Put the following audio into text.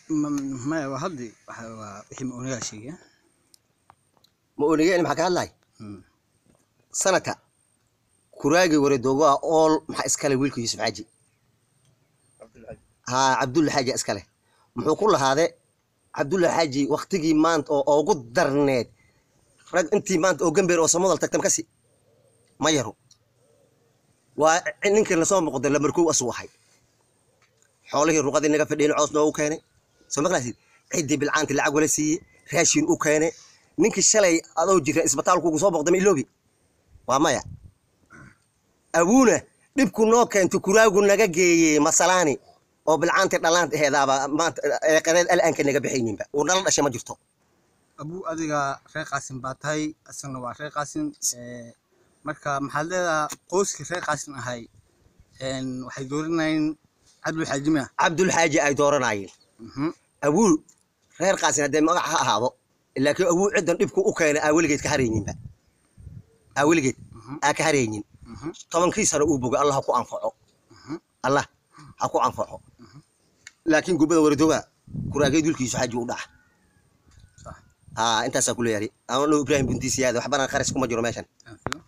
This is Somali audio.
Ma- maya waa haddi waxa- waa wixii maonigaa sheegay ma onigeen maxaa ka hadlay Hmm. sanadka kuraagii wareedoogoa ool maxaa iskale wiilka yuusuf xaaji haa cabdulla xaaji iskale muxuu ku lahaade cabdulla xaaji waktigii maanta oo ugu darneed rag intii maanta oo gambeer oo samodal tagtam kasi ma yaro waa ninkii lasoo muuqda lamarkow asuu ahay xoolihii ruqadii naga fadhiyeen coos noogu keenay soo maqlaysid ciddii bilcaanti lacag wala siiyey raashin u keenay ninkii shalay adoo jira isbitaalkugu soo boqda ma iloobi waa maya abuuna dhibku noo keentay kuraagu naga geeyey masalaani oo bilcaanti dhalaan aheedaaba maanta eeqadeed al'aanka naga bixayninba uu nala dhashay ma jirto abuu adiga reer qaasin baa tahay isagana waa reer qaasin ee, marka maxaad leedaha qoyskii reer qaasin ahay een, waxay dooranayeen cabdul xaajimi ah cabdulxaaji ay dooranayeen Mhm. abuu reer qaasin haddee magac ha ahaado laakiin abuu ciddan dhibku u keenay aa weligeed ka harayninba aa weligeed Mhm. aa ka haraynin Mhm. tobankii sano uu bogay allah ha ku anfaco Mhm. allah ha ku anfaco laakiin gubada waradooga kuraageed wiilkiisu xaaji u dhaca Sax. haa intaasaa ku leeyahay ano ibraahim buntiisiyaada waxbana qaris kuma jiro meeshan Aan filo.